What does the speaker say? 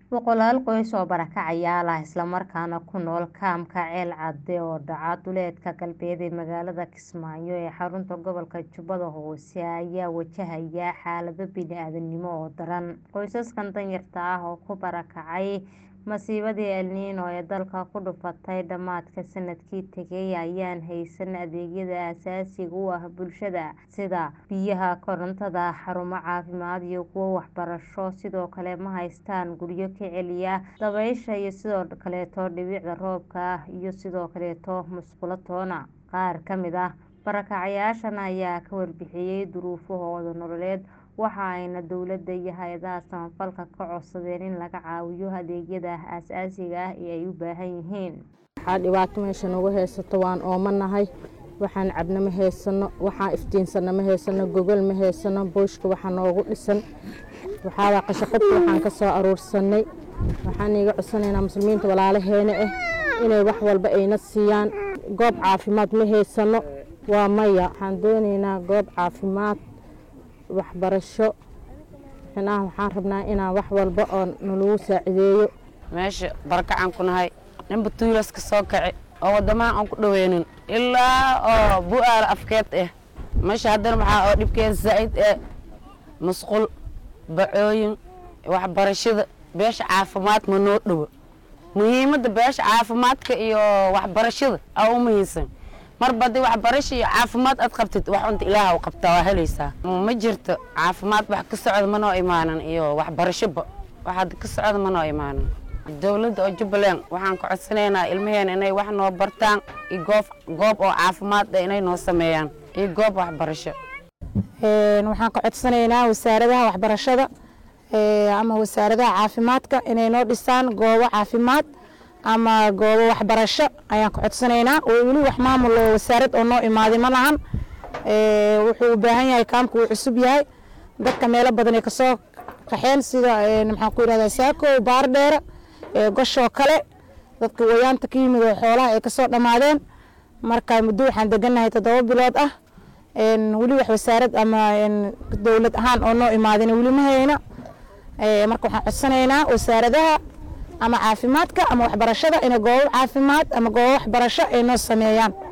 boqolaal qoys oo barakacayaal ah islamarkaana ku nool kaamka ceel cadde oo dhaca duleedka galbeed ee magaalada kismaayo ee xarunta gobolka jubbada hoose ayaa wajahaya xaalado bini-aadanimo oo daran qoysaskan danyarta ah oo ku barakacay masiibadii el niino ee dalka ku dhufatay dhammaadka sanadkii tegay ayaan haysan adeegyada aasaasiga u ah bulshada sida biyaha korontada xarumo caafimaad iyo kuwo waxbarasho sidoo kale ma haystaan guryo ka celiya dabaysha iyo sidoo kaleeto dhibicda roobka iyo sidoo kaleeto musqulo toona qaar ka mid ah barakacayaashan ayaa ka warbixiyey duruufahooda nololeed waxa ayna dowladda iyo hay-adaha samafalka ka codsadeen in laga caawiyo adeegyada aasaasiga ah ee ay u baahan yihiin waxaa dhibaato meesha nagu haysato waan oomanahay waxaan cabno ma haysano waxaan iftiinsano ma haysano gogol ma haysano booshka waxaa noogu dhisan waxaaba qashaqabka waxaan ka soo aruursanay waxaan iiga codsanaynaa muslimiinta walaalaheena ah inay wax walba ayna siiyaan goob caafimaad ma haysano waa maya waxaan doonaynaa goob caafimaad waxbarasho xinaha waxaan rabnaa inaan wax walba oo nalagu saacideeyo meesha barakacaan ku nahay ninba tuulaska soo kaci oo wadamaha aan ku dhaweynin ilaa oo bu-aala afkeed ah meesha haddana waxaa oo dhibkeeda zaa'id ee musqul bacooyin waxbarashada beesha caafimaad ma noo dhowo muhiimadda beesha caafimaadka iyo waxbarashada aa u muhiimsan marba haddii waxbarasho iyo caafimaad aad qabtid wax unta ilaah u qabtaa waa helaysaa ma jirto caafimaad wax ka socda manoo imaanan iyo waxbarashoba wax hadda ka socda manoo imaanan dowladda oo jubbaland waxaan ka codsanaynaa ilmaheena inay wax noo bartaan iyo goob goob oo caafimaad ah inay noo sameeyaan iyo goob waxbarasho waxaan ka codsanaynaa wasaaradaha waxbarashada ama wasaaradaha caafimaadka inay noo dhisaan goobo caafimaad ama goobo waxbarasho ayaan ka codsanaynaa oo weli wax maamul oo wasaarad oo noo imaaday ma lahan wuxuu u baahan yahay kaamka uu cusub yahay dadka meelo badan ay kasoo qaxeen sida maxaan ku yidhahdaa saako baardheera goshoo kale dadka wayaanta ka yimid oo xoolaha ay kasoo dhammaadeen marka muddo waxaan degannahay toddoba bilood ah weli wax wasaarad ama dowlad ahaan oo noo imaadin weli ma hayna marka waxaan codsanaynaa wasaaradaha ama caafimaadka ama waxbarashada inay goobo caafimaad ama goobo waxbarasho ay noo sameeyaan